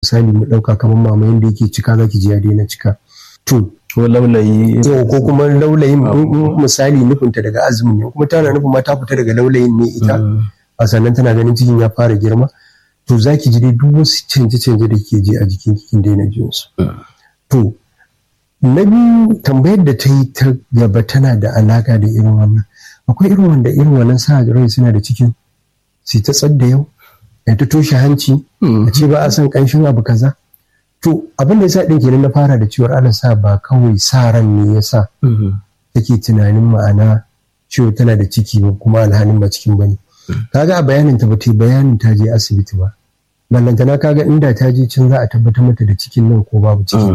misali mu ɗauka kamar mama yadda yake cika zaki ji ya daina cika to ko laulayi ko kuma laulayin misali nufinta daga azumin ne kuma tana nufin ma ta fita daga laulayin ne ita a sannan tana ganin cikin ya fara girma to za ki ji dai duk wasu canje-canje da ke ji a jikin kikin daina jin su to na biyu tambayar da ta yi ta gaba tana da alaka da irin wannan akwai irin wanda irin wannan sa rai suna da cikin su ta tsadda yau ya ta toshe hanci a ce ba a san kanshin abu kaza to abin da yasa ɗin kenan na fara da cewar ana sa ba kawai sa ran ne ya sa take tunanin ma'ana cewa tana da ciki ba kuma alhalin ba cikin bane kaga a bayanin ta bata bayanin ta je asibiti ba ballantana kaga inda ta je can za a tabbatar mata da cikin nan ko babu ciki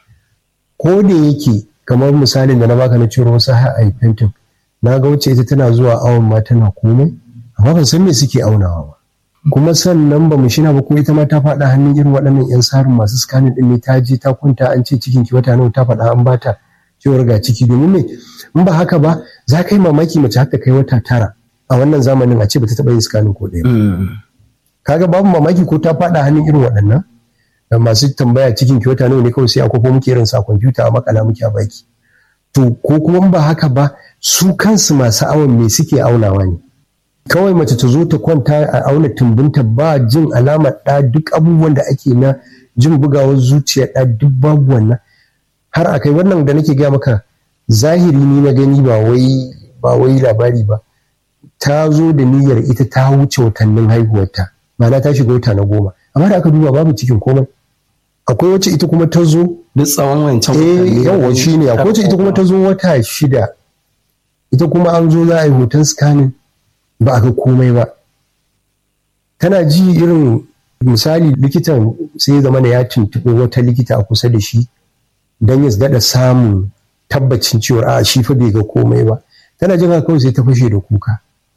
ko da yake kamar misalin da na baka na cewar wasu haifentin na ga wacce ita tana zuwa awon ma tana komai amma ban san me suke aunawa ba kuma sannan ba mu shina ba ko ita ma ta faɗa hannun irin waɗannan 'yan sarin masu scanning ɗin ne ta je ta kwanta an ce cikin ki wata nawa ta faɗa an bata cewar ga ciki domin me in ba haka ba za ka yi mamaki mace haka kai wata tara a wannan zamanin a ce ba ta taɓa yin scanning ko ɗaya kaga babu mamaki ko ta faɗa hannun irin waɗannan masu tambaya cikin ki wata nawa ne kawai sai a kwafo muke irin sa kwamfuta a makala muke a baki to ko kuma ba haka ba su kansu masu awon me suke aunawa ne kawai mace ta zo ta kwanta a auna tumbinta ba jin alamar ɗa duk abubuwan da ake na jin bugawar zuciya ɗa duk babu wannan har a kai wannan da nake gaya maka zahiri ni na gani ba wai ba wai labari ba ta zo da niyyar ita ta wuce watannin haihuwarta ma'ana ta shiga wata na goma amma da aka duba babu cikin komai akwai wacce ita kuma ta zo duk tsawon wancan eh yawa shi ne akwai wacce ita kuma ta zo wata shida ita kuma an zo za a yi hoton scanning ba a ga komai ba tana ji irin misali likitan sai ya zama ya tuntuɓi wata likita a kusa da shi don ya daɗa samun tabbacin cewa a shi fa bai ga komai ba tana jin haka kawai sai ta fashe da kuka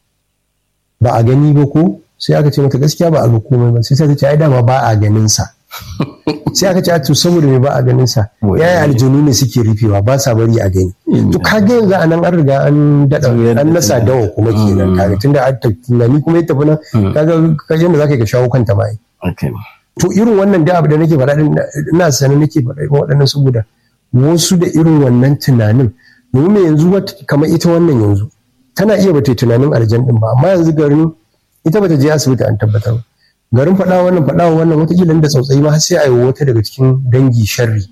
ba a gani ba ko sai aka ce mata gaskiya ba a ga komai ba sai ta ce ai dama ba a ganin sa sai aka ce a to saboda me ba a ganin sa yaya aljanu ne suke rufewa ba sa bari a gani to kaga yanzu a nan an riga an dada an nasa dawa kuma kenan kaga tunda an tunani kuma ya tafi nan kaga kaje da zaka ka shawo kanta ba to irin wannan da abu da nake faɗa ina sanin nake faɗa irin waɗannan saboda wasu da irin wannan tunanin domin yanzu kamar ita wannan yanzu tana iya bata tunanin aljan din ba amma yanzu garin ita bata je asibiti an tabbatar garin faɗa wannan faɗa wannan watakila da tsautsayi ma sai a yi wata daga cikin dangi sharri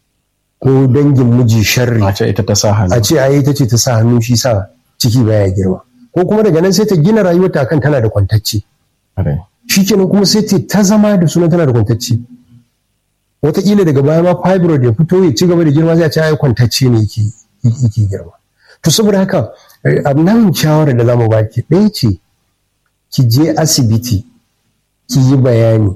ko dangin miji sharri a ce ita ta sa hannu a ce ai ita ce ta sa hannu shi sa ciki baya girma ko kuma daga nan sai ta gina rayuwarta kan tana da kwantacce shi kenan kuma sai ta zama da sunan tana da kwantacce wataƙila daga baya ma fibroid ya fito ya ci gaba da girma sai a ce ai kwantacce ne yake yake girma to saboda haka nan shawara da zamu baki ɗaya ce ki je asibiti ki yi bayani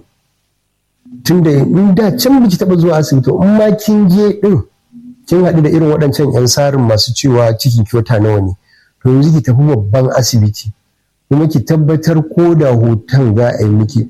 tunda in da can biki taɓa zuwa asibiti in ma kin je ɗin kin haɗu da irin waɗancan 'yan sarin masu cewa cikin kyota nawa ne to yanzu ki tafi babban asibiti kuma ki tabbatar ko da hoton za a yi miki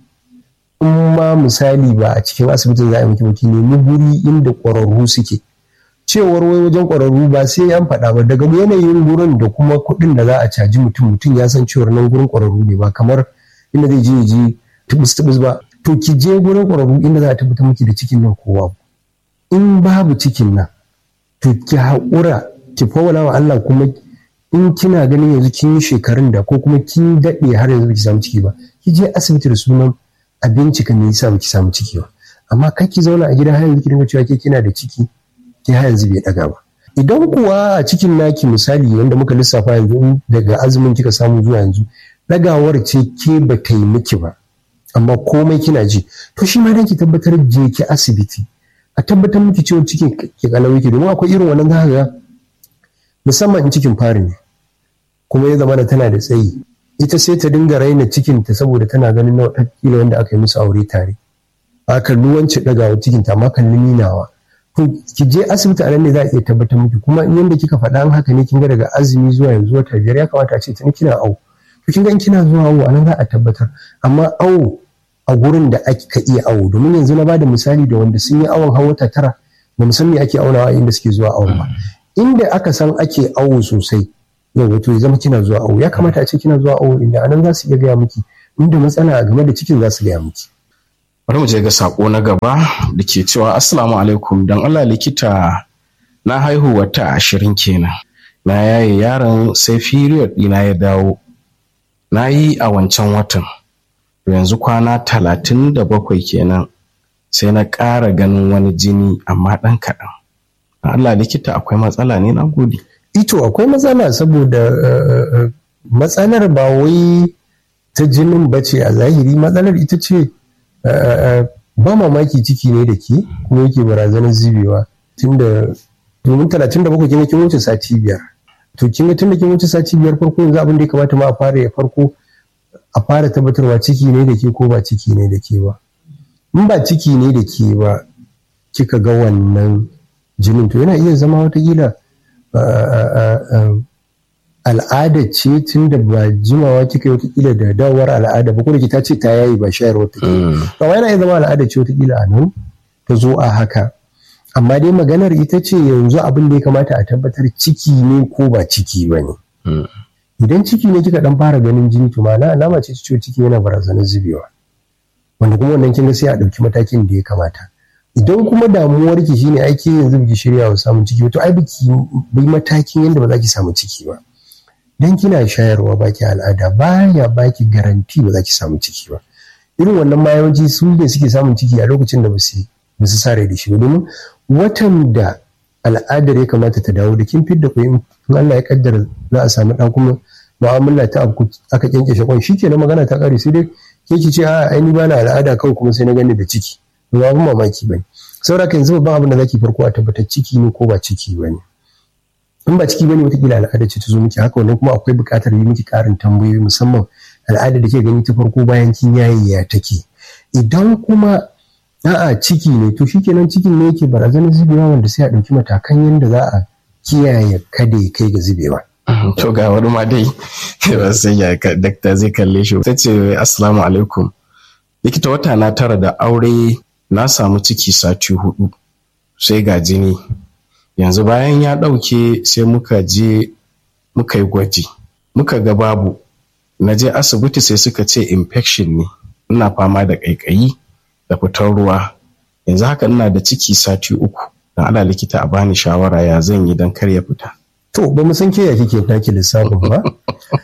in ma misali ba a cikin asibitin za a yi miki ba ki nemi guri inda ƙwararru suke cewar wai wajen ƙwararru ba sai an faɗa ba daga yanayin gurin da kuma kuɗin da za a caji mutum mutum ya san cewar nan gurin ƙwararru ne ba kamar inda zai je ji tubus tubus ba to ki je gurin ƙwararru inda za a tabbatar miki da cikin nan kowa in babu cikin nan to ki haƙura ki fawala wa Allah kuma in kina ganin yanzu kin yi shekarun da ko kuma kin daɗe har yanzu baki samu ciki ba ki je asibiti da sunan a bincika me yasa baki samu ciki ba amma kai ki zauna a gida har yanzu ki dinga cewa ke kina da ciki ke har yanzu bai daga ba idan kuwa a cikin naki misali wanda muka lissafa yanzu daga azumin kika samu zuwa yanzu dagawar ce ke ba ta yi miki ba amma komai kina ji to shi ma dan ki tabbatar je ki asibiti a tabbatar miki cewa cikin ki kalau yake domin akwai irin wannan zaka ga musamman in cikin fari ne kuma ya zama tana da tsayi ita sai ta dinga raina cikinta saboda tana ganin na kila wanda aka yi musu aure tare a kalli wance dagawa cikinta amma kalli ninawa to ki je asibiti a nan ne za a iya tabbatar miki kuma in yanda kika faɗa an haka ne kin ga daga azumi zuwa yanzu wata biyar ya kamata a ce tuni kina awo to kin ga in kina zuwa awo a nan za a tabbatar amma awo a gurin da aka iya awo domin yanzu na bada misali da wanda sun yi awon har wata tara ba mu san me ake aunawa inda suke zuwa awon ba inda aka san ake awo sosai yau wato ya zama kina zuwa awo ya kamata a ce kina zuwa awo inda anan za su iya gaya miki inda matsala game da cikin za su gaya miki bari mu je ga sako na gaba da ke cewa assalamu alaikum don allah likita na haihu wata ashirin kenan na yaye yaron sai period ɗina ya dawo na yi a wancan watan yanzu kwana talatin da bakwai kenan sai na ƙara ganin wani jini amma ɗan kaɗan Allah likita akwai matsala ne na gode ito akwai matsala saboda matsalar ba wai ta jinin ba ce a zahiri matsalar ita ce ba mamaki ciki ne da ke kuma yake barazanar zubewa tunda domin talatin da bakwai kin kin wuce sati biyar to kin ga tunda kin wuce sati biyar farko yanzu abin da ya kamata ma a fara ya farko a fara tabbatarwa ciki ne da ke ko ba ciki ne da ke ba in ba ciki ne da ke ba kika ga wannan jinin to yana iya zama watakila al'ada ce tun da ba jimawa kika yi watakila da dawowar al'ada ba ko da ta ce ta yayi ba shayarwa ta ke ba yana iya zama al'ada ce watakila a nan ta zo a haka amma dai maganar ita ce yanzu abin da ya kamata a tabbatar ciki ne ko ba ciki ba ne idan ciki ne kika dan fara ganin jini to ma'ana alama ce ciwo ciki yana barazanar zubewa wanda kuma wannan kin ga sai a ɗauki matakin da ya kamata idan kuma damuwar ki shine aiki yanzu biki shirya wa samun ciki to ai biki bai matakin yadda ba za ki samu ciki ba dan kina shayarwa baki al'ada baya baki garanti ba za ki samu ciki ba irin wannan ma yawanci su ne suke samun ciki a lokacin da ba su ba su sare da shi ba domin watan da al'adar ya kamata ta dawo da kin fidda ku in Allah ya kaddara za a samu dan kuma mu'amala ta abu aka kyankyashe kwan shikenan magana ta kare sai dai ke ki ce a ai ni bana al'ada kawai kuma sai na gani da ciki ba abin mamaki bane saboda haka yanzu babban abin da zaki farko a tabbatar ciki ne ko ba ciki bane in ba ciki bane wataƙila al'ada ce ta zo miki haka wannan kuma akwai buƙatar yi miki ƙarin tambayoyi musamman al'ada da ke gani ta farko bayan kin yaye ya take idan kuma a'a ciki ne to shikenan cikin ne yake barazanar zubewa wanda sai a ɗauki matakan yadda za a kiyaye kada ya kai ga zubewa to ga wani ma dai ba sai ya dakta zai kalle shi ta ce assalamu alaikum likita wata na tara da aure na samu ciki sati hudu sai ga jini yanzu bayan ya ɗauke sai muka je muka yi gwaji muka ga babu na je asibiti sai suka ce infection ne ina fama da ƙaiƙayi da fitar ruwa yanzu haka ina da ciki sati uku don ala likita a bani shawara ya zan yi don kar ya fita to ba mu san ke ya kike taki lissafin ba